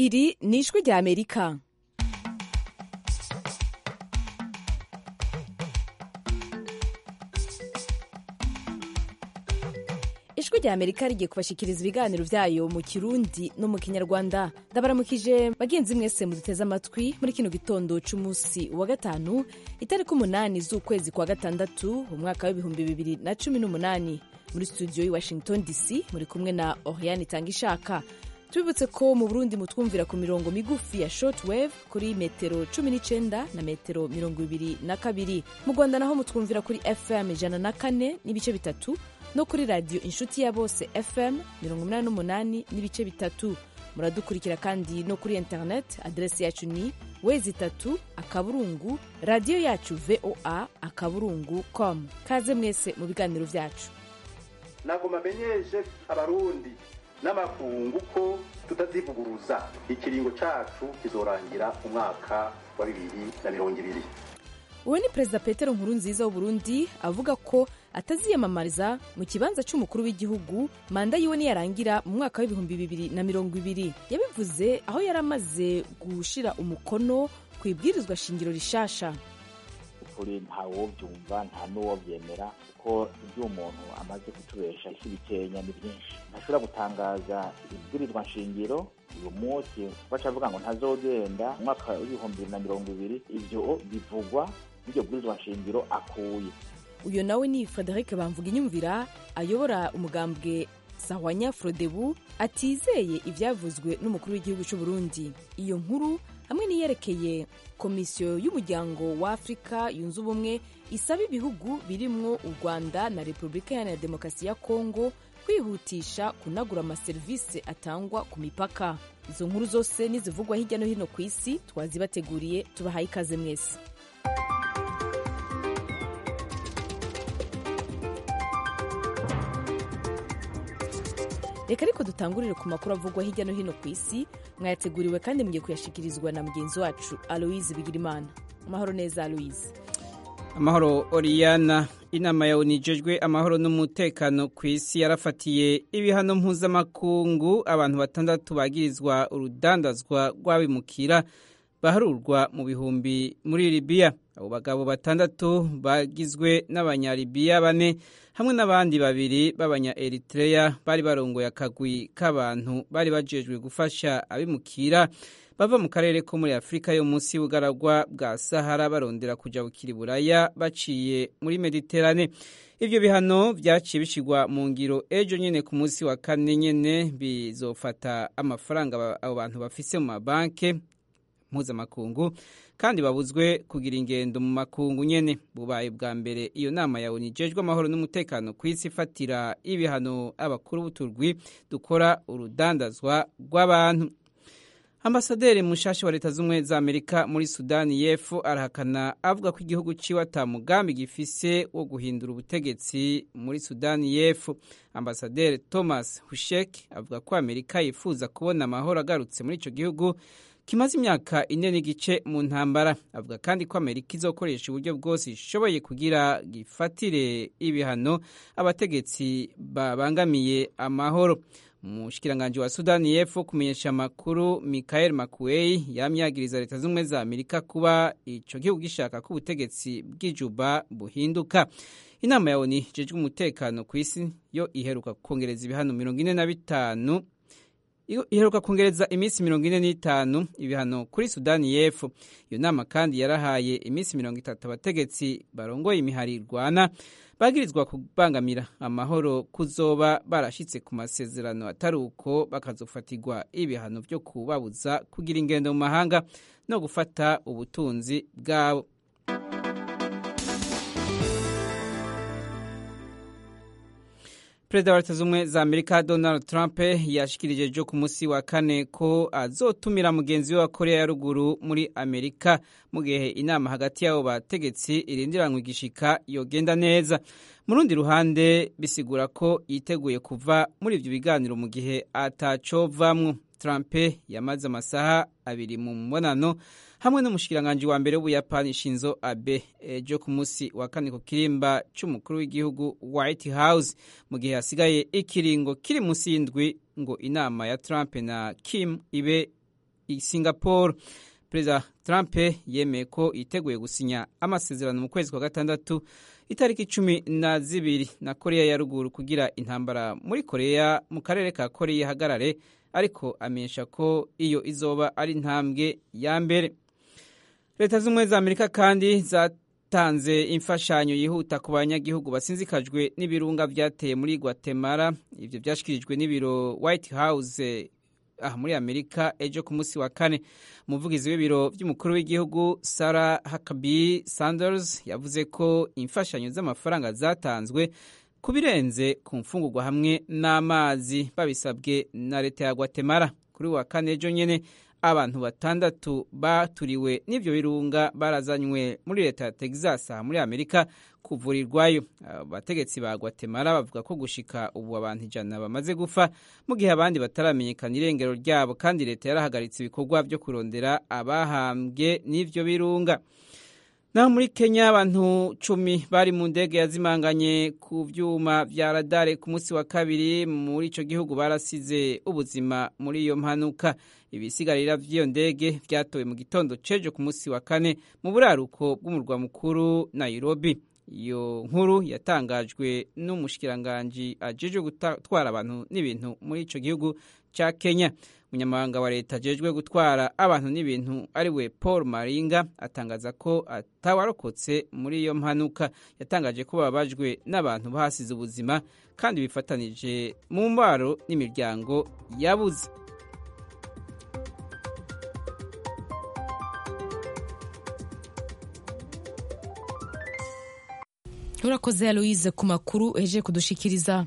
iri ni ijwi rya amerika ijwi rya amerika rigiye kubashikiriza ibiganiro vyayo mu kirundi no mu kinyarwanda ndabaramukije bagenzi mwese muduteze amatwi muri kino gitondo c'umunsi wa gatanu itariki umunani z'ukwezi kwa gatandatu umwaka w'ibihumbi bibiri na cumi n'umunani muri studio y'i washington dc muri kumwe na oriane itangishaka tubibutse ko mu burundi mutwumvira ku mirongo migufi ya shortwave kuri metero 19 na metero mirongo ibiri na kabiri mu rwanda naho mutwumvira kuri fm ijana na kane n'ibice bitatu no kuri radiyo inshuti ya bose fm mirongo umunani n'umunani n'ibice bitatu muradukurikira kandi no kuri internet aderesi yacu ni wezi itatu akaburungu radiyo yacu voa akaburungu com kaze mwese mu biganiro vyacu nagoma amenyeshe abarundi n'amakungu ko tutazivuguruza ikiringo cacu kizorangira umwaka wa bibiri na mirongo ibiri uwo ni perezida petero nkuru nziza w'uburundi avuga ko ataziyamamariza mu kibanza c'umukuru w'igihugu manda yiwe niyarangira mu mwaka w'ibihumbi bibiri na mirongo ibiri yabivuze aho yari amaze gushira umukono ku ibwirizwa shingiro rishasha ukuri ntawovyumva nta n'uwovyemera kuko ibyo umuntu amaze kutubesha isi bikenya ni byinshi ntashobora gutangaza ibwirizwa nshingiro uyu munsi bacavuga ngo ntazogenda umwaka w'ibihumbi bibiri na mirongo ibiri ivyo bivugwa n'iryo bwirizwa nshingiro akuye uyo nawe ni frederic bamvuga inyumvira ayobora umugambwe sahwanya frodebu atizeye ivyavuzwe n'umukuru w'igihugu c'u burundi iyo nkuru hamwe n'iyerekeye komisiyo y'umuryango wa afurika yunze ubumwe isaba ibihugu birimwo u rwanda na repubulika iharanira demokarasi ya kongo kwihutisha kunagura amaserivisi atangwa ku mipaka izo nkuru zose nizivugwa hirya no hino ku isi twazibateguriye tubahaye ikaze mwese reka ariko dutangurire ku makuru avugwa hirya no hino ku isi mwayateguriwe kandi mugiye kuyashikirizwa na mugenzi wacu aloise bigirimana amahoro neza aloise amahoro oriyana inama ya unijejwe amahoro n'umutekano ku isi yarafatiye ibihano mpuzamakungu abantu batandatu bagirizwa urudandazwa rw'abimukira baharurwa mu bihumbi muri libiya abo bagabo batandatu bagizwe n'abanyalibiya bane hamwe n'abandi babiri b'abanya eritreya bari barongoye akagwi k'abantu bari bajejwe gufasha abimukira bava mu karere ko muri afurika yo munsi y'ubugaragwa bwa sahara barondera kuja bukiri buraya baciye muri mediterane ivyo bihano vyaciye bishigwa mu ngiro ejo nyene ku munsi wa kane nyene bizofata amafaranga abo bantu bafise mu mabanke mpuzamakungu kandi babuzwe kugira ingendo mu makungu nyene bubaye bwa mbere iyo nama ya ONU ijejwe amahoro n'umutekano ku isi ifatira ibihano abakuru b'uturwi dukora urudandazwa rw'abantu ambasaderi mushasha wa leta z'ubumwe za amerika muri sudani y'epfo arahakana avuga ko igihugu ciwe ata mugambi gifise wo guhindura ubutegetsi muri sudani y'epfo ambasaderi thomas hushek avuga ko amerika yifuza kubona amahoro agarutse muri ico gihugu kimaze imyaka ine n'igice mu ntambara avuga kandi ko amerika izokoresha uburyo bwose ishoboye kugira gifatire ibihano abategetsi babangamiye amahoro umushikiranganji wa sudani y'epfo kumenyesha amakuru michael makuei yamyagiriza leta z'ubumwe za amerika kuba ico gihugu gishaka ko ubutegetsi bw'ijuba buhinduka inama ya oni ijejwe umutekano ku isi yo iheruka kongereza ibihano mirongo ine na bitanu iheruka kongereza iminsi mirongo ine n'itanu ibihano kuri sudani y'epfo iyo nama kandi yarahaye iminsi mirongo itatu abategetsi barongoye imihari irwana bagirizwa kubangamira amahoro kuzoba barashitse ku masezerano atari uko bakazofatirwa ibihano vyo kubabuza kugira ingendo mu mahanga no gufata ubutunzi bwabo perezida wa leta z'ubumwe za amerika donald trump yashikirije ejo ku munsi wa kane ko azotumira mugenzi we wa korea ya ruguru muri amerika mu gihe inama hagati y'abo bategetsi irindiranywa igishika yogenda neza mu rundi ruhande bisigura ko yiteguye kuva muri ibyo biganiro mu gihe atacovamwo trump yamaze amasaha abiri mu mbonano hamwe n'umushikiranganji wa mbere w'ubuyapani shinzo abe ejo ku munsi wa kane ku kirimba c'umukuru w'igihugu white house mu gihe hasigaye ikiringo kiri munsi y'indwi ngo inama ya trump na kim ibe i singapore perezida trump yemeye ko yiteguye gusinya amasezerano mu kwezi kwa gatandatu itariki cumi na zibiri na koreya ya ruguru kugira intambara muri koreya mu karere ka koreya ihagarare ariko amenyesha ko iyo izoba ari intambwe ya mbere leta z'ubumwe za amerika kandi zatanze imfashanyo yihuta ku banyagihugu basinzikajwe n'ibirunga byateye muri guatemala ibyo byashyikirijwe n'ibiro white house aha muri amerika ejo ku munsi wa kane umuvugizi w'ibiro by'umukuru w'igihugu sarah huckabee sanders yavuze ko imfashanyo z'amafaranga zatanzwe ku birenze ku mfungurwa hamwe n'amazi babisabwe na leta ya guatemala kuri wa kane ejo nyine abantu batandatu baturiwe n'ibyo birunga barazanywe muri leta ya texas aha muri amerika kuvurirwayo abategetsi ba guatemala bavuga ko gushika ubu abantu ijana bamaze gupfa mu gihe abandi bataramenyekana irengero ryabo kandi leta yarahagaritse ibikorwa byo kurondera abahambwe n'ibyo birunga naho muri kenya abantu cumi bari mu ndege yazimanganye ku byuma bya radare ku munsi wa kabiri muri icyo gihugu barasize ubuzima muri iyo mpanuka ibisigarira by'iyo ndege byatowe mu gitondo cejo ku munsi wa kane mu buraruko bw'umurwa mukuru nairobi iyo nkuru yatangajwe n'umushikiranganji ajeje gutwara abantu n'ibintu muri icyo gihugu cya kenya umunyamabanga wa leta ajejwe gutwara abantu n'ibintu ari we paul maringa atangaza ko atawarokotse muri iyo mpanuka yatangaje ko bababajwe n'abantu bahasize ubuzima kandi bifatanije mu mbaro n'imiryango yabuze urakoze aloise ku makuru uhejeje kudushikiriza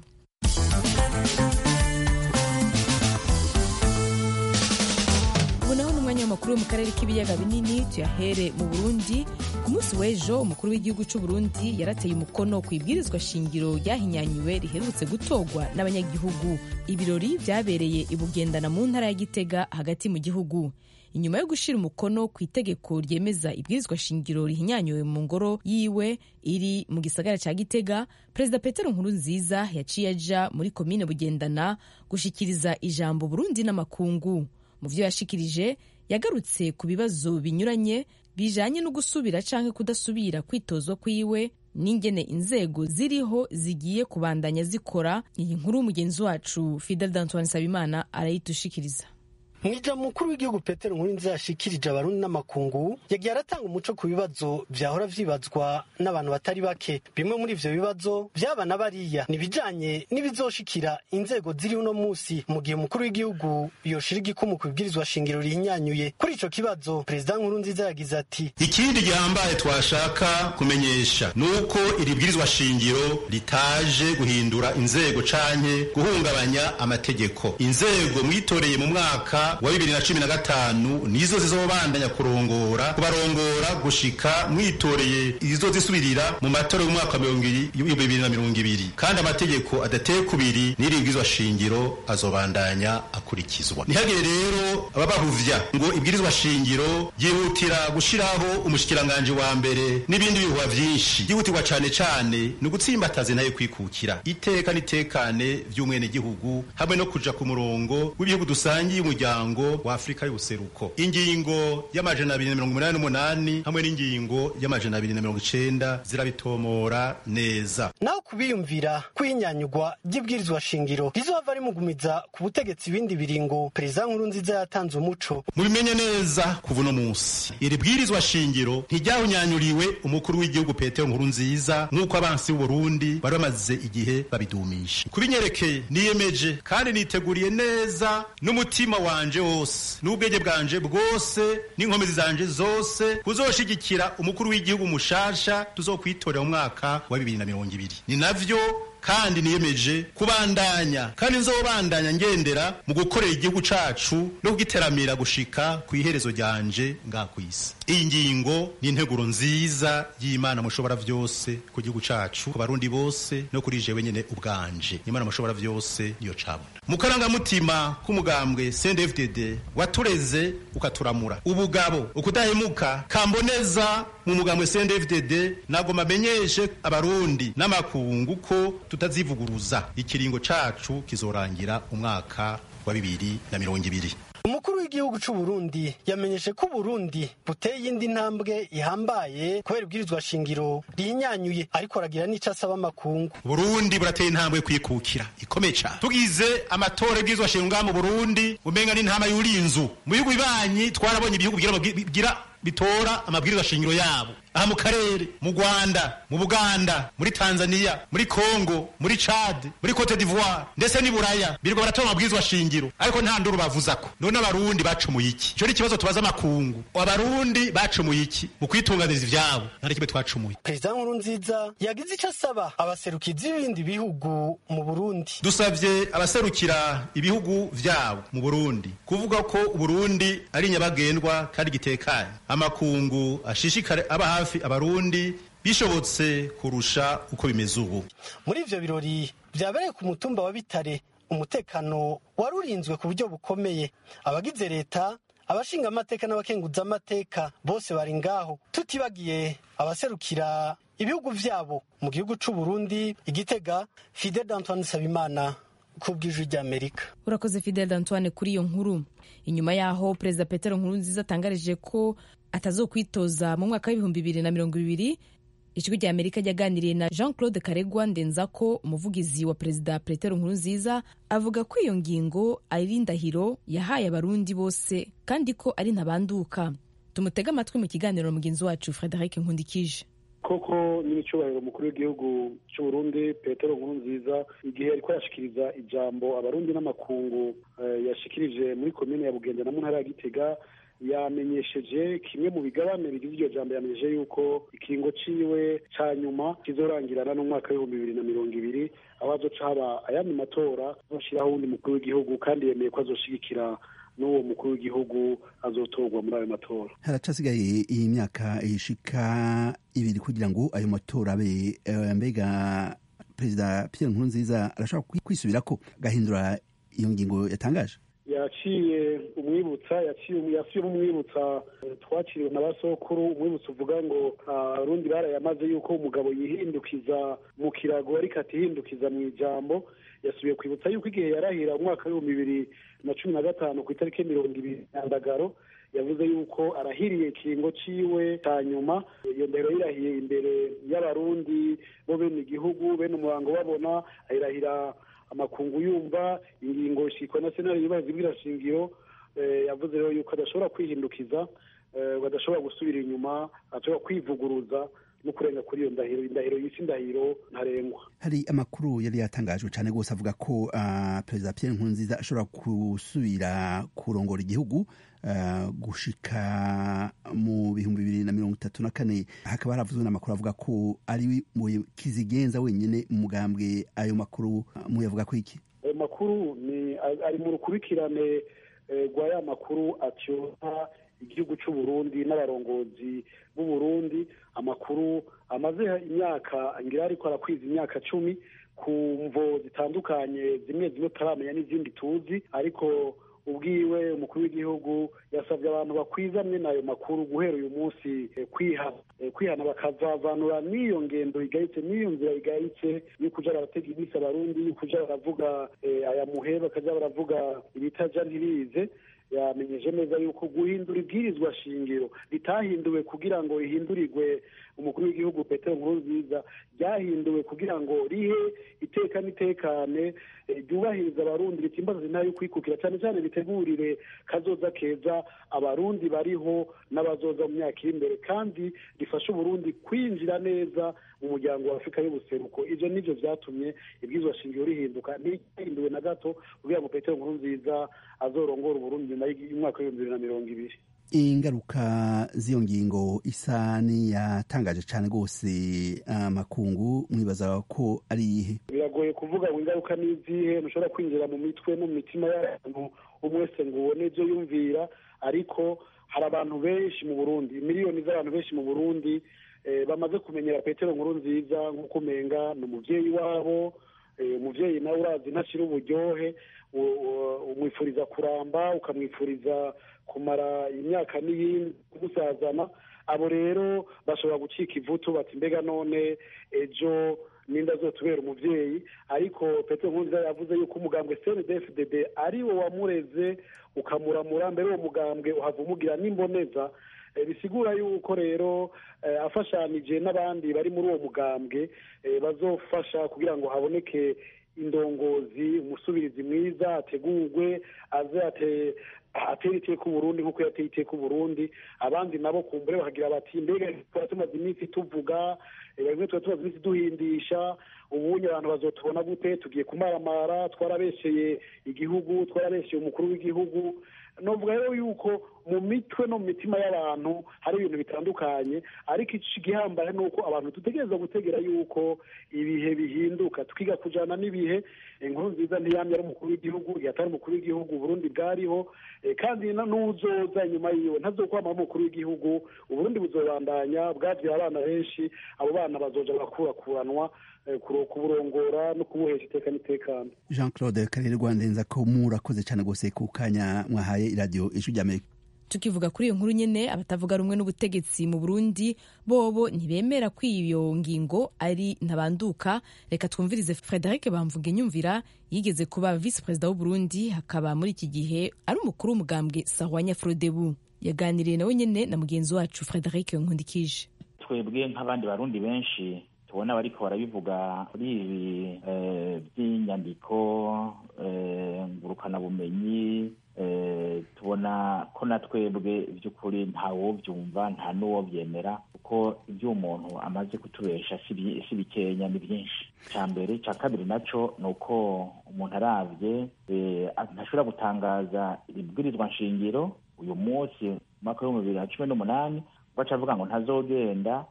ubu naho ni umwanya w'amakuru yo mu karere k'ibiyaga binini tuyahere mu burundi ku munsi w'ejo umukuru w'igihugu cy'u burundi yarateye umukono ku ibwirizwa shingiro ryahinyanyuwe riherutse gutorwa n'abanyagihugu ibirori byabereye i bugendana mu ntara ya gitega hagati mu gihugu inyuma yo gushyira umukono ku itegeko ryemeza ibwirizwa shingiro rihinyanyuwe mu ngoro yiwe iri mu gisagara cya gitega perezida petero nkurunziza yaciye aja muri komine bugendana gushyikiriza ijambo burundi n'amakungu mu byo yashikirije yagarutse ku bibazo binyuranye bijanye no gusubira canke kudasubira kwitozwa kwiwe n'ingene inzego ziriho zigiye kubandanya zikora iyi nkuru mugenzi wacu fidel d'antoine sabimana arayitushikiriza mwija mukuru w'igihugu petero nkurunziza yashikirije abarundi n'amakungu yagiye aratanga umuco ku bibazo vyahora vyibazwa n'abantu batari bake bimwe muri ivyo bibazo vy'abana bariya nibijanye n'ibizoshikira inzego ziri uno musi mu gihe umukuru w'igihugu yoshira igikumu ku bibwirizwa shingiro rihinyanyuye kuri ico kibazo perezida nkurunziza yagize ati ikindi gihambaye twashaka kumenyesha ni uko iri bwirizwa shingiro ritaje guhindura inzego canke guhungabanya amategeko inzego mwitoreye mu mwaka wa bibiri na cumi na gatanu nizo zizobandanya kurongora kubarongora gushika mwitoreye izo zisubirira mu matora y'umwaka wa bibiri na mirongo ibiri kandi amategeko adateye kubiri n'iri bwirizwa shingiro azobandanya akurikizwa ntihagire rero ababahuvya ngo ibwirizwa shingiro ryihutira gushiraho umushikiranganje wa mbere n'ibindi bihuha vyinshi ryihutirwa cane cane ni ugutsimbataza nayo kwikukira iteka n'itekane vy'umwenegihugu hamwe no kuja ku murongo w'ibihugu dusangiye umuryango wa Afrika y'ubuseruko ingingo y'amajana abiri na mirongo umunani n'umunani hamwe n'ingingo y'amajana abiri na mirongo icenda zirabitomora neza naho kubiyumvira kwinyanyugwa ry'ibwirizwa shingiro rizohava rimugumiza ku butegetsi ibindi biringo perezida nkurunziza yatanze umuco mubimenye neza kuva uno munsi iri bwirizwa shingiro ntiryahunyanyuriwe umukuru w'igihugu petero nkurunziza nk'uko abansi b'uburundi bari bamaze igihe babidumisha kubinyerekeye niyemeje kandi niteguriye neza n'umutima wanje wose n'ubwenge bwanje bwose n'inkomezi zanje zose kuzoshigikira umukuru w'igihugu mushasha tuzokwitorera mu mwaka wa bibiri na mirongo ibiri ni navyo kandi niyemeje kubandanya kandi nzobandanya ngendera mu gukorera igihugu cacu no kugiteramira gushika ku iherezo ryanje nga kwisi iyi ngingo ni integuro nziza y'imana mushobora vyose ku gihugu cacu ku barundi bose no kuri jewe nyene ubwanje imana mushobora vyose niyo cabona mu karangamutima k'umugambwe CNDD-FDD watureze ukaturamura ubugabo ukudahemuka kamboneza mu mugambwe CNDD-FDD nagoma amenyeshe abarundi n'amakungu ko tutazivuguruza ikiringo cacu kizorangira umwaka wa bibiri na mirongo ibiri umukuru w'igihugu c'u Burundi yamenyeshe ko Burundi buteye indi ntambwe ihambaye kubera ibwirizwa shingiro rihinyanyuye ariko aragira n'ico asaba amakungu Burundi burateye intambwe kwikukira ikomeye cyane tugize amatora y'ibwirizwa shingiro ngaha mu Burundi umenga n'intama y'urinzu mu bihugu bibanyi twarabonye ibihugu bigira bitora amabwirizwa shingiro yabo aha mu karere mu Rwanda mu Buganda muri Tanzania muri Congo muri Chad muri Cote d'Ivoire ndetse ni Buraya birirwa baratora amabwirizwa shingiro ariko nta nduru bavuzako none abarundi bacumuye iki ico ni ikibazo tubaza amakungu abarundi bacumuye iki mu kwitunganiriza ivyabo nta kimwe twacumuye perezida nkurunziza yagize ico asaba abaserukizi b'ibindi bihugu mu Burundi dusavye abaserukira ibihugu vyabo mu Burundi kuvuga ko Burundi ari nyabagendwa kandi gitekanye amakungu ashishikare aba hafi abarundi bishobotse kurusha uko bimeze ubu muri ivyo birori vyabereye ku mutumba wa bitare umutekano wari urinzwe ku buryo bukomeye abagize leta abashinga amateka n'abakenguza amateka bose bari ngaho tutibagiye abaserukira ibihugu vyabo mu gihugu c'u Burundi igitega Fidel Antoine Sabimana kubw'ijwi ry'Amerika urakoze Fidel Antoine kuri iyo nkuru inyuma yaho perezida Petero Nkurunziza atangarije ko atazokwitoza mu mwaka w'ibihumbi bibiri na mirongo ibiri ijwi rya amerika ryaganiriye na jean claude karegwa ndenzako umuvugizi wa perezida petero nkurunziza avuga ko iyo ngingo ari indahiro yahaye abarundi bose kandi ko ari ntabanduka tumutege amatwi mu kiganiro mugenzi wacu frederic nkundikije koko n'icyubahiro umukuru w'igihugu cy'u Burundi petero nkurunziza igihe ariko arashikiriza ijambo abarundi n'amakungu yashikirije muri komine ya bugenda na mu ntara ya gitega yamenyesheje kimwe mu bigabane bigize iryo jambo yamenyesheje yuko ikiringo ciwe ca nyuma kizorangirana n'umwaka w'ibihumbi bibiri na mirongo ibiri aho azoca haba ayandi matora azoshiraho uwundi mukuru w'igihugu kandi yemeye ko azoshigikira n'uwo mukuru w'igihugu azotorwa muri ayo matora haracasigaye iyi myaka ishika ibiri kugira ngo ayo matora abe mbega perezida Pierre Nkurunziza arashobora kwisubirako agahindura iyo ngingo yatangaje yaciye umwibutsa yaciye umwibutsa twakiriwe na basokuru umwibutsa uvuga ngo abarundi barayamaze yuko umugabo yihindukiza mu kirago ariko atihindukiza mu ijambo yasubiye kwibutsa yuko igihe yarahira umwaka w'ibihumbi bibiri na cumi na gatanu ku itariki mirongo ibiri nyandagaro yavuze yuko arahiriye ikiringo ciwe cya nyuma iyo ndahiro yirahiye imbere y'abarundi bo bene igihugu bene umurango babona ayirahira amakungu yumva ingingo shiko na senari yubahiza ibwirashingiro yavuze rero yuko adashobora kwihindukiza adashobora gusubira inyuma ashobora kwivuguruza no kurenga kuri iyo ndahiro indahiro yisi indahiro ntarengwa hari amakuru yari yatangajwe cyane rwose avuga ko uh, perezida Pierre Nkurunziza ashobora gusubira kurongora igihugu uh, gushika mu bihumbi bibiri na mirongo itatu na kane hakaba haravuzwe n'amakuru avuga ko ari kizigenza wenyine mu mugambwe ayo makuru uh, muyavuga ko iki ayo makuru ni ari mu rukurikirane rwa ya makuru atyoha igihugu cy'u Burundi n'abarongozi b'u Burundi amakuru amaze imyaka ngira ariko arakwiza imyaka cumi ku mvo zitandukanye zimwe zimwe tutaramenya n'izindi tuzi ariko ubwiwe umukuru w'igihugu yasabye abantu bakwizamwe n'ayo makuru guhera uyu munsi kwihana kwihana bakazavanura n'iyo ngendo igayitse n'iyo nzira igayitse yo kuja baratega iminsi abarundi yo kuja baravuga aya muhe bakaja baravuga ibitaja ntirize yamenyeje neza yuko guhindura ibwirizwa shingiro ritahinduwe kugira ngo rihindurirwe umukuru w'igihugu petero nkurunziza ryahinduwe kugira ngo rihe iteka n'itekane ryubahiriza abarundi ritimbaza intara yo kwikukira cyane cyane ritegurire kazoza keza abarundi bariho n'abazoza mu myaka iri imbere kandi rifashe uburundi kwinjira neza mu muryango wa afurika y'ubuseruko ibyo nibyo byatumye ibwirizwa shingiro rihinduka ntihinduwe na gato kugira ngo petero nkurunziza azorongora uburundi nyuma y'umwaka w'ibihumbi bibiri na mirongo ibiri ingaruka z'iyo ngingo isa niyatangaje cyane rwose amakungu mwibaza ko ari iyihe biragoye kuvuga ngo ingaruka ni izihe ntushobora kwinjira mu mitwe no mu mitima y'abantu umwe wese ngo ubone ibyo yumvira ariko hari abantu benshi mu burundi miliyoni z'abantu benshi mu burundi bamaze kumenyera petero nkuru nziza nk'uko umenga ni umubyeyi wabo umubyeyi nawe urazi ntashyira uburyohe umwifuriza kuramba ukamwifuriza kumara imyaka n'iyindi kumusazana abo rero bashobora gucika ivutu bati mbega none ejo n'inda azotubera umuvyeyi ariko petero nkurunziza yavuze yuko umugambwe cndfdd ari wo wamureze ukamuramura mbere uwo mugambwe uhava umugira n'imboneza bisigura yuko rero afashanije n'abandi bari muri uwo mugambwe bazofasha kugira ngo haboneke indongozi umusubirizi mwiza ategurwe aze atera iteka uburundi nk'uko yateye iteka uburundi abandi nabo kumbure bakagira bati mbega tuba tumaze iminsi tuvuga bimwe tuba tumaze iminsi duhindisha ubunye abantu bazotubona gute tugiye kumaramara twarabesheye igihugu twarabesheye umukuru w'igihugu novuga rero yuko mu mitwe no mu mitima y'abantu hari ibintu bitandukanye ariko igihambaye ni uko abantu dutegereza gutegera yuko ibihe bihinduka tukiga kujana n'ibihe inkuru nziza ntiyamye ari umukuru w'igihugu yatari umukuru w'igihugu uburundi bwariho kandi n'uzoza inyuma yiwe ntazokwama umukuru w'igihugu uburundi buzobandanya bwavye abana benshi abo bana bazoja bakurakuranwa kuburongora no kubuhesha iteka n'itekano jean claude karere rwandenza ko murakoze cyane rwose ku kanya mwahaye iradiyo ijwi ry'amerika tukivuga kuri iyo nkuru nyene abatavuga rumwe n'ubutegetsi mu burundi bobo ntibemera ko iyo ngingo ari ntabanduka reka twumvirize frederic bamvuga inyumvira yigeze kuba visi perezida w'uburundi hakaba muri iki gihe ari umukuru w'umugambwe sahwanya frodebu yaganiriye nawe nyene na mugenzi wacu frederic nkundikije twebwe nk'abandi barundi benshi tubona bariko barabivuga kuri ibi by'inyandiko ngurukanabumenyi tubona ko na twebwe by'ukuri ntawobyumva nta n'uwobyemera kuko ibyo umuntu amaze kutubesha si bikenya ni byinshi cya mbere cya kabiri nacyo ni uko umuntu arabye ntashobora gutangaza ibwirizwa nshingiro uyu munsi umwaka w'ibihumbi bibiri na cumi n'umunani baca avuga ngo ntazogenda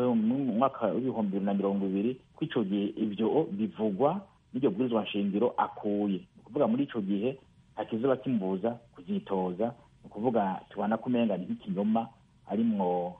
umwaka w'ibihumbi bibiri na mirongo ibiri ko icyo gihe ibyo bivugwa n'iryo bwirizwa nshingiro akuye ni ukuvuga muri icyo gihe hakizuba kimubuza kuzitoza ni ukuvuga tubona ko umenga ni nk'ikinyoma arimwo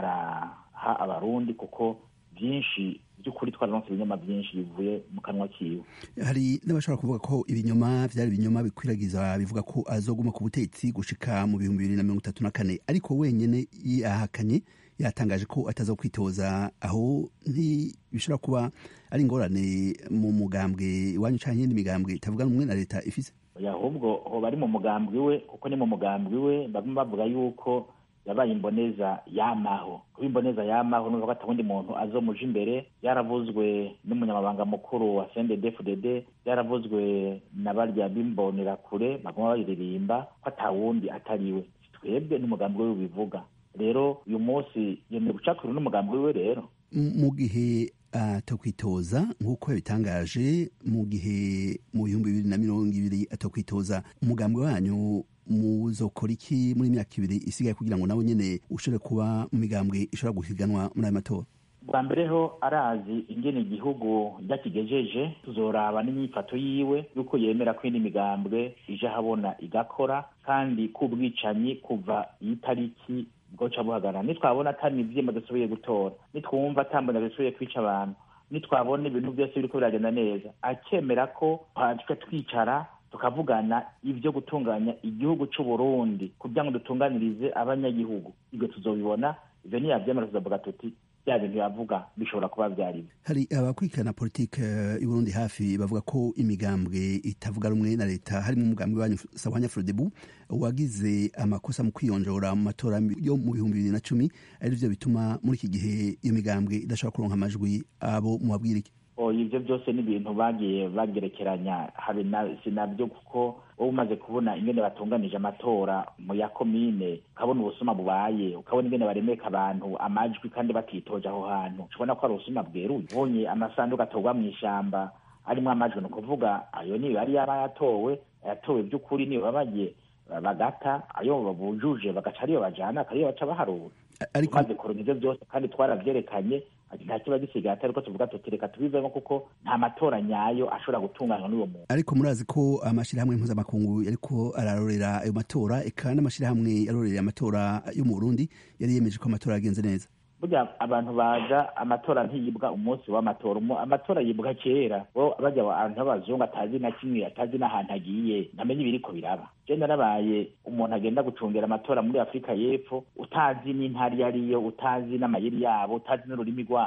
araha abarundi kuko byinshi by'ukuri twararonse ibinyoma byinshi bivuye mu kanwa kiwe hari n'abashobora kuvuga ko ibinyoma byari ibinyoma bikwiragiza bivuga ko azoguma ku butegetsi gushika mu bihumbi bibiri na mirongo itatu na kane ariko wenyine yahakanye yatangaje ko ataza kwitoza aho ntibishobora kuba ari ingorane mu mugambwe iwanyu cyangwa iyindi migambwe itavuga rumwe na leta ifise ahubwo hoba ari mu mugambwe we kuko ni mu mugambwe we bamwe bavuga yuko yabaye imboneza yamaho kuba imboneza yamaho numva ko atabundi muntu azomuja imbere yaravuzwe n'umunyamabanga mukuru wa CNDD-FDD yaravuzwe na barya bimbonera kure baguma bayiririmba ko atawundi atariwe twebwe n'umugambi we bivuga rero uyu munsi yemeye gucakura n'umugambi we rero mu gihe atakwitoza nk'uko yabitangaje mu gihe mu bihumbi bibiri na mirongo ibiri atakwitoza umugambi wanyu muzokora iki muri imyaka ibiri isigaye kugira ngo nawe nyine ushobore kuba mu migambwe ishobora guhiganwa muri ayo matora bwa mbere ho arazi ingene igihugu ryakigejeje tuzoraba n'imyifato yiwe yuko yemera ko indi migambwe ije ahabona igakora kandi k'ubwicanyi kuva iyi tariki bwoca buhagarara nitwabona atari ivyema dusubiye gutora nitwumva atambona dusubiye kwica abantu nitwabona ibintu byose biriko biragenda neza akemera ko twe twicara tukavugana ibyo gutunganya igihugu cy'u Burundi kugira ngo dutunganirize abanyagihugu ibyo tuzobibona ivyo niyavyemera tuzavuga tuti bya bintu yavuga bishobora kuba byari hari abakurikirana politike y'u Burundi hafi bavuga ko imigambwe itavuga rumwe na leta harimo umugambi wanyu Sahwanya Frodebu wagize amakosa mu kwiyonjora mu matora yo mu bihumbi bibiri na cumi ari byo bituma muri iki gihe iyo migambwe idashobora kuronka amajwi abo mubabwira iki ibyo byose ni ibintu bagiye bagerekeranya habe si nabyo kuko wowe umaze kubona ingene batunganije amatora mu ya komine ukabona ubusuma bubaye ukabona ingene baremeka abantu amajwi kandi batitoje aho hantu ubona ko ari ubusuma bweruye ubonye amasanduku atorwa mu ishyamba arimo amajwi ni ukuvuga ayo niyo yari yaba yatowe yatowe by'ukuri niyo babagiye bagata ayo bujuje bagaca ariyo bajana akariyo baca baharura tumaze kuronka ivyo byose kandi twaravyerekanye nta kiba gisigaye atari ko tuvuga tuti reka tubivemo kuko nta matora nyayo ashobora gutunganywa n'uwo muntu ariko murazi ko amashirahamwe mpuzamakungu yariko ararorera ayo matora eka n'amashirahamwe yarorera amatora yo mu burundi yari yemeje ko amatora yagenze neza burya abantu baza amatora ntiyibwa umunsi w'amatora amatora yibwa kera bo bajya abantu b'abazungu atazi na kimwe atazi n'ahantu agiye ntamenya ibiriko biraba je narabaye umuntu agenda gucungera amatora muri afurika y'epfo utazi n'intara iyo ariyo utazi n'amayeri yabo utazi n'ururimi rwabo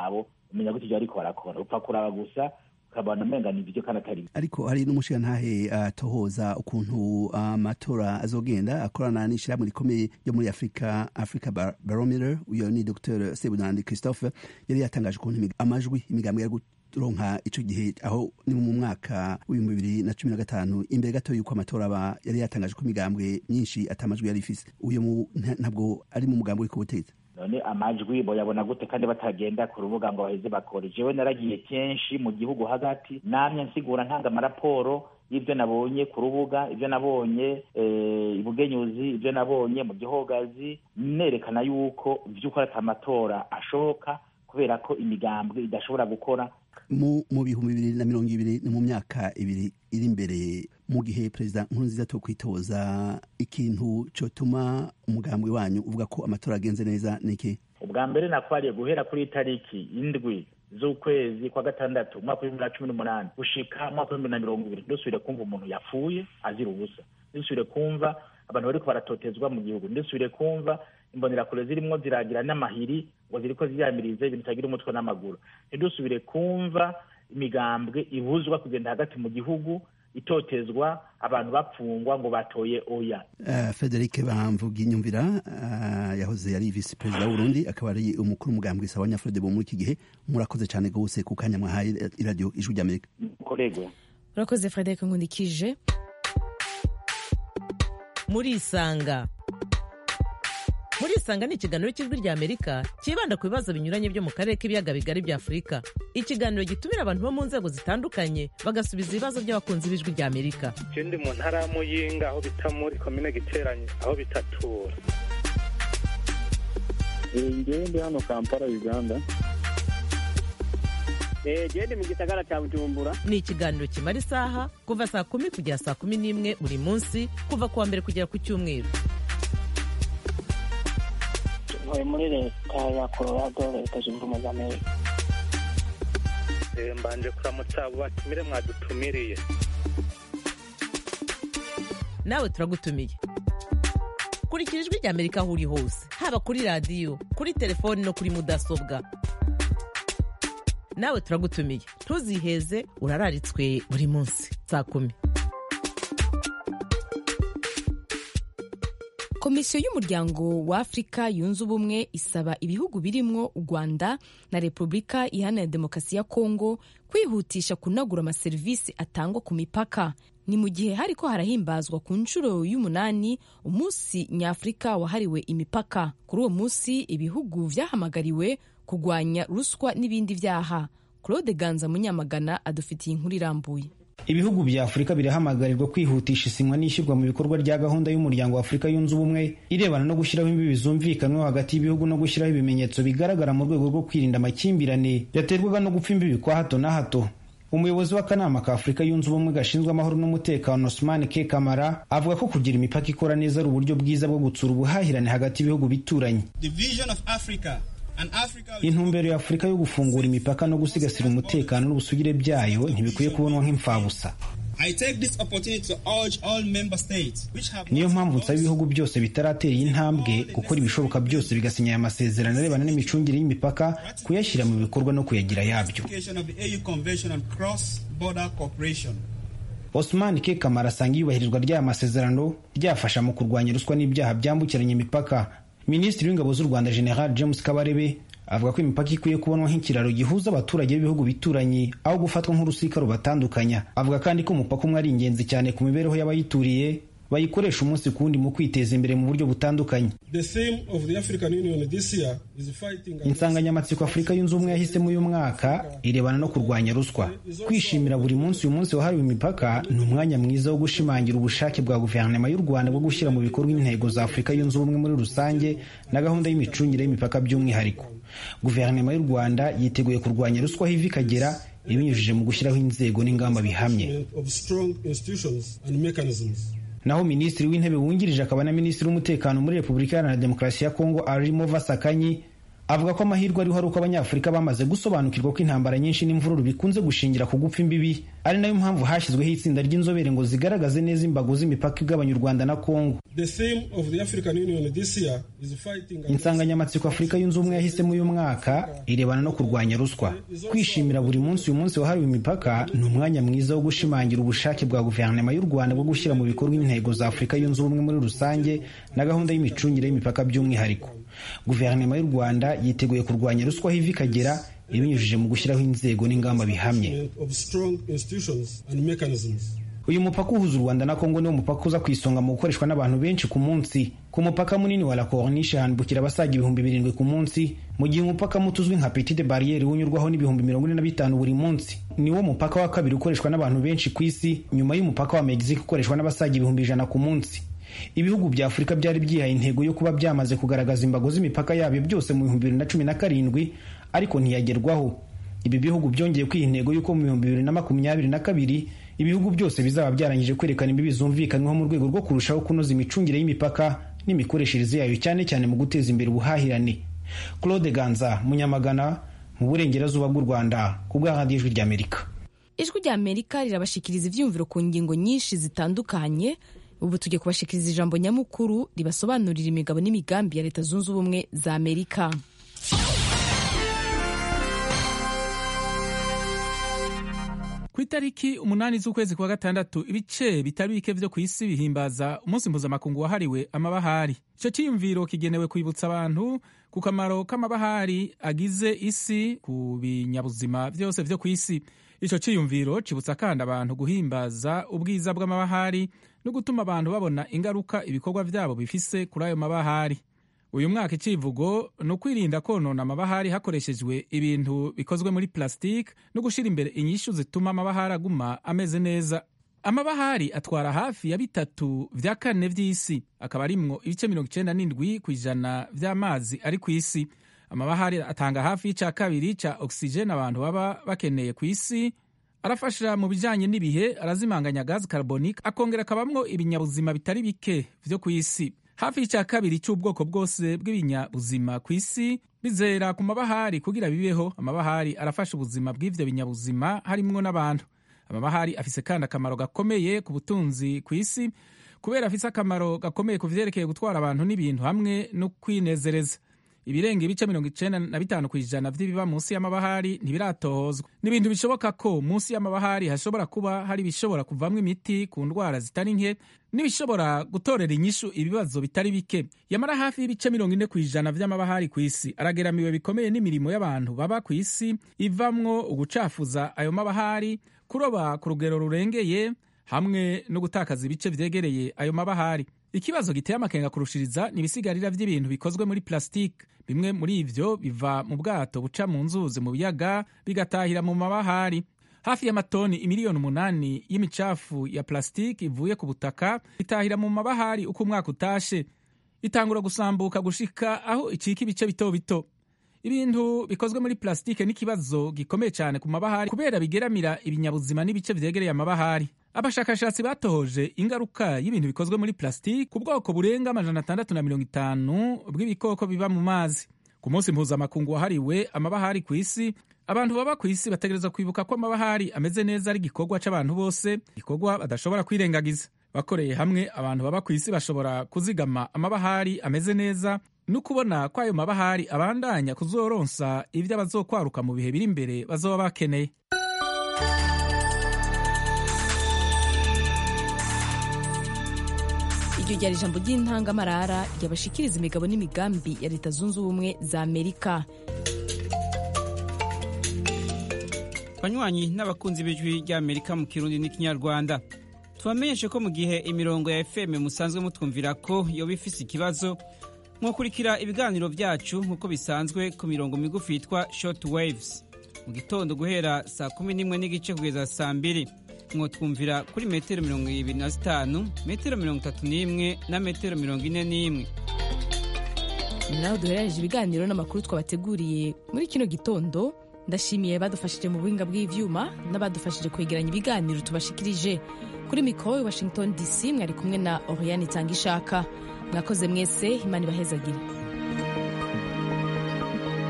umenya gute ibyo ariko barakora upfa kuraba gusa ukabona umenga ni ibyo kandi atari ariko hari n'umushirantahe atohoza ukuntu amatora azogenda akorana n'ishyirahamwe rikomeye ryo muri afurika africa barometer uyo ni dr sebunandi christophe yari yatangaje ukuntu amajwi imigambi yari ronka ico gihe aho ni mu mwaka w'ibihumbi bibiri na cumi na gatanu imbere gato yuko amatora aba yari yatangaje ko imigambwe myinshi atamajwi yari ifise uyo ntabwo ari mu mugambi uri ku butegetsi none amajwi boyabona gute kandi batagenda ku rubuga ngo baheze bakore jewe naragiye kenshi mu gihugu hagati namye nsigura ntanga amaraporo y'ibyo nabonye ku rubuga ibyo nabonye ibugenyuzi ibyo nabonye mu gihogazi nerekana yuko by'ukuri ati amatora ashoboka kubera ko imigambwe idashobora gukora mu mu bihumbi bibiri na mirongo ibiri ni mu myaka ibiri iri imbere mu gihe perezida nkurunziza to kwitoza ikintu cyotuma umugambwe wanyu uvuga ko amatora agenze neza niki ubwa mbere nakwariye guhera kuri itariki indwi z'ukwezi kwa gatandatu umwaka w'ibihumbi na cumi n'umunani gushika umwaka w'ibihumbi na mirongo ibiri ndusubire kumva umuntu yapfuye azira ubusa ndusubire kumva abantu bariko baratotezwa mu gihugu ndusubire kumva imbonerakure zirimwo ziragira n'amahiri ngo ziriko ziyamirize ibintu bitagira umutwe n'amaguru ntidusubire kumva imigambwe ibuzwa kugenda hagati mu gihugu itotezwa abantu bapfungwa ngo batoye oya uh, frederic bamvuga inyumvira uh, yahoze yari visi perezida w'uburundi akaba ari umukuru umugambwe sawa nyafrode bo muri iki gihe murakoze cyane rwose ku kanya mwahaye iradiyo ijwi ry'amerika korego urakoze frederic nkundikije murisanga murisanga ni ikiganiro cy'ijwi rya amerika cyibanda ku bibazo binyuranye byo mu karere k'ibiyaga bigari bya afurika ikiganiro gitumira abantu bo mu nzego zitandukanye bagasubiza ibibazo by'abakunzi b'ijwi rya amerika je ndi mu ntara ya muyinga aho bita muri komine giteranye aho bitatura ngewe ndi hano kampala uganda gende mu gisagara cya bujumbura ni ikiganiro kimara isaha kuva saa kumi kugera saa kumi n'imwe buri munsi kuva ku wa mbere kugera ku cyumweru ntuye muri leta ya colorado leta zunze ubumwe za amerika mbanje kuramutsa abo batumire mwadutumiriye nawe turagutumiye kurikira ijwi rya amerika aho uri hose haba kuri radiyo kuri telefoni no kuri mudasobwa nawe turagutumiye ntuziheze urararitswe buri munsi saa kumi komisiyo y'umuryango wa afurika yunze ubumwe isaba ibihugu birimwo u rwanda na repubulika iharanira demokarasi ya kongo kwihutisha kunagura amaserivisi atangwa ku mipaka ni mu gihe hariko harahimbazwa ku nshuro y'umunani umunsi nyafurika wahariwe imipaka kuri uwo munsi ibihugu vyahamagariwe kurwanya ruswa n'ibindi vyaha claude ganza munyamagana adufitiye inkuru irambuye ibihugu bya afurika birahamagarirwa kwihutisha isinywa n'ishyirwa mu bikorwa rya gahunda y'umuryango wa afurika yunze ubumwe irebana no gushyiraho imbibi zumvikanweho hagati y'ibihugu no gushyiraho ibimenyetso bigaragara mu rwego rwo kwirinda amakimbirane yaterwaga no gupfa imbibi kwa hato na hato umuyobozi w'akanama ka afurika yunze ubumwe gashinzwe amahoro n'umutekano osman k kamara avuga ko kugira imipaka ikora neza ari uburyo bwiza bwo gutsura ubuhahirane hagati y'ibihugu bituranye intumbero ya afurika yo gufungura imipaka no gusigasira umutekano n'ubusugire byayo ntibikwiye kubonwa nk'imfabusa niyo mpamvu nsaba ibihugu byose bitaratera iyi ntambwe gukora ibishoboka byose bigasinya aya masezerano arebana n'imicungire y'imipaka kuyashyira mu bikorwa no kuyagira yabyo osman k kamara asanga iyubahirizwa ry'aya masezerano ryafasha mu kurwanya ruswa n'ibyaha byambukiranya imipaka minisitiri w'ingabo z'u rwanda general james kabarebe avuga ko imipaka ikwiye kubonwa nk'ikiraro gihuza abaturage b'ibihugu bituranye aho gufatwa nk'urusika rubatandukanya avuga kandi ko umupaka umwe ari ingenzi cyane ku mibereho y'abayituriye bayikoresha umunsi ku wundi mu kwiteza imbere mu buryo butandukanye insanganyamatsiko afurika yunze ubumwe yahisemo uyu mwaka irebana no kurwanya ruswa kwishimira buri munsi uyu munsi wahariwe imipaka ni umwanya mwiza wo gushimangira ubushake bwa guverinoma y'u rwanda bwo gushyira mu bikorwa intego za afurika yunze ubumwe muri rusange na gahunda y'imicungire y'imipaka by'umwihariko guverinoma y'u rwanda yiteguye kurwanya ruswa aho iva ikagera ibinyujije mu gushyiraho inzego n'ingamba bihamye naho minisitiri w'intebe wungirije akaba na minisitiri w'umutekano muri repubulika iharanira demokarasi ya kongo arimo vasakanyi avuga ko amahirwe ariho ari uko abanyafurika bamaze gusobanukirwa ko intambara nyinshi n'imvururu bikunze gushingira ku gupfa imbibi ari nayo mpamvu hashyizweho itsinda ry'inzobere ngo zigaragaze neza imbago z'imipaka igabanya u rwanda na kongo insanganyamatsiko afurika yunze ubumwe yahisemo uyu mwaka irebana no kurwanya ruswa kwishimira buri munsi uyu munsi wahariwe imipaka ni umwanya mwiza wo gushimangira ubushake bwa guverinoma y'u rwanda bwo gushyira mu bikorwa intego za afurika yunze ubumwe muri rusange na gahunda y'imicungire y'imipaka by'umwihariko guverinoma y'u rwanda yiteguye kurwanya ruswa aho iva ikagera ibinyujije mu gushyiraho inzego n'ingamba bihamye uyu mupaka uhuza u rwanda na kongo niwo mupaka uza ku isonga mu gukoreshwa n'abantu benshi ku munsi ku mupaka munini wa la corniche hambukira abasaga ibihumbi birindwi ku munsi mu gihe umupaka muto uzwi nka petite barriere unyurwaho n'ibihumbi mirongo ine na bitanu buri munsi niwo mupaka wa kabiri ukoreshwa n'abantu benshi ku isi nyuma y'umupaka wa mexique ukoreshwa n'abasaga ibihumbi ijana ku munsi ibihugu bya afurika byari byihaye intego yo kuba byamaze kugaragaza imbago z'imipaka yabyo byose mu bihumbi bibiri na cumi na karindwi ariko ntiyagerwaho ibi bihugu byongeye kwiha intego y'uko mu bihumbi bibiri na makumyabiri na kabiri ibihugu byose bizaba byarangije kwerekana imbibi zumvikanyweho mu rwego rwo kurushaho kunoza imicungire y'imipaka n'imikoreshereze yayo cyane cyane mu guteza imbere ubuhahirane claude ganza munyamagana mu burengerazuba bw'u rwanda ku bwa radiyo ijwi ry'amerika ijwi ry'amerika rirabashikiriza ibyiyumviro ku ngingo nyinshi zitandukanye ubu tugiye kubashikiriza ijambo nyamukuru ribasobanurira imigabo n'imigambi ya leta zunze ubumwe za amerika ku itariki umunani z'ukwezi kwa gatandatu ibice bitari bike vyo ku isi bihimbaza umunsi mpuzamakungu wahariwe amabahari ico ciyumviro kigenewe kwibutsa abantu ku kamaro k'amabahari agize isi ku binyabuzima vyose vyo ku isi ico ciyumviro cibutsa kandi abantu guhimbaza ubwiza bw'amabahari no gutuma abantu babona ingaruka ibikorwa vyabo bifise kuri ayo mabahari uyu mwaka icivugo ni ukwirinda konona amabahari hakoreshejwe ibintu bikozwe muri plastique no gushyira imbere inyishu zituma amabahari aguma ameze neza amabahari atwara hafi ya bitatu vya kane vy'isi akaba arimwo ibice mirongo icenda n'indwi ku ijana vy'amazi ari ku isi amabahari atanga hafi y'ica kabiri ca ogisijeni abantu baba bakeneye ku isi arafasha mu bijanye n'ibihe arazimanganya gazi carbonique akongera akabamwo ibinyabuzima bitari bike vyo ku isi hafi y'icya kabiri cy'ubwoko bwose bw'ibinyabuzima ku isi bizera ku mabahari kugira bibeho amabahari arafasha ubuzima bw'ivyo binyabuzima harimwo n'abantu amabahari afise kandi akamaro gakomeye ku butunzi ku isi kubera afise akamaro gakomeye ku vyerekeye gutwara abantu n'ibintu hamwe no kwinezereza ibirenga ibice mirongo icenda na bitanu ku ijana vy'ibiba munsi y'amabahari ntibiratohozwa ni ibintu bishoboka ko munsi y'amabahari hashobora kuba hari ibishobora kuvamwo imiti ku ndwara zitari nke n'ibishobora gutorera inyishu ibibazo bitari bike yamara hafi y'ibice mirongo ine ku ijana vy'amabahari ku isi arageramiwe bikomeye n'imirimo y'abantu baba ku isi ivamwo ugucafuza ayo mabahari kuroba ku rugero rurengeye hamwe no gutakaza ibice vyegereye ayo mabahari ikibazo giteye amakenga kurushiriza ni ibisigarira vy'ibintu bikozwe muri plastique bimwe muri ivyo biva mu bwato buca mu nzuzi mu biyaga bigatahira mu mabahari hafi y'amatoni imiliyoni umunani y'imicafu ya plastique ivuye ku butaka itahira mu mabahari uko umwaka utashe itangura gusambuka gushika aho icika ibice bito bito ibintu bikozwe muri plastique n'ikibazo gikomeye cyane ku mabahari kubera bigeramira ibinyabuzima n'ibice vyegereye amabahari abashakashatsi batohoje ingaruka y'ibintu bikozwe muri plastique ku bwoko burenga amajana atandatu na mirongo itanu bw'ibikoko biba mu mazi ku munsi mpuzamakungu wahariwe amabahari ku isi abantu baba ku isi bategereza kwibuka ko amabahari ameze neza ari igikorwa c'abantu bose igikorwa badashobora kwirengagiza bakoreye hamwe abantu baba ku isi bashobora kuzigama amabahari ameze neza no kubona ko ayo mabahari abandanya kuzoronsa ivyo abazokwaruka mu bihe biri imbere bazoba bakeneye iryo ryari ijambo ry'intangamarara ryabashikiriza imigabo n'imigambi ya leta zunze ubumwe za amerika banywanyi n'abakunzi b'ijwi ry'amerika mu kirundi n'ikinyarwanda tubamenyeshe ko mu gihe imirongo ya fm musanzwe mutwumvira ko yoba ifise ikibazo mwakurikira ibiganiro byacu nk'uko bisanzwe ku mirongo migufi yitwa short waves mu gitondo guhera saa kumi n'imwe n'igice kugeza saa mbiri mwotwumvira kuri metero mirongo ibiri na zitanu metero mirongo itatu n'imwe na metero mirongo ine n'imwe naho duherereje ibiganiro n'amakuru twabateguriye muri kino gitondo ndashimiye badufashije mu buhinga bw'ivyuma n'abadufashije kwegeranya ibiganiro tubashikirije kuri mikoro washington dc mwari kumwe na oriane itanga ishaka mwakoze mwese imana ibahezagire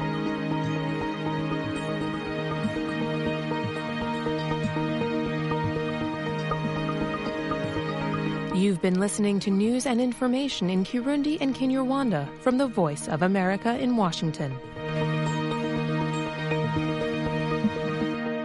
You've been listening to news and information in Kirundi and Kinyarwanda from the Voice of America in Washington.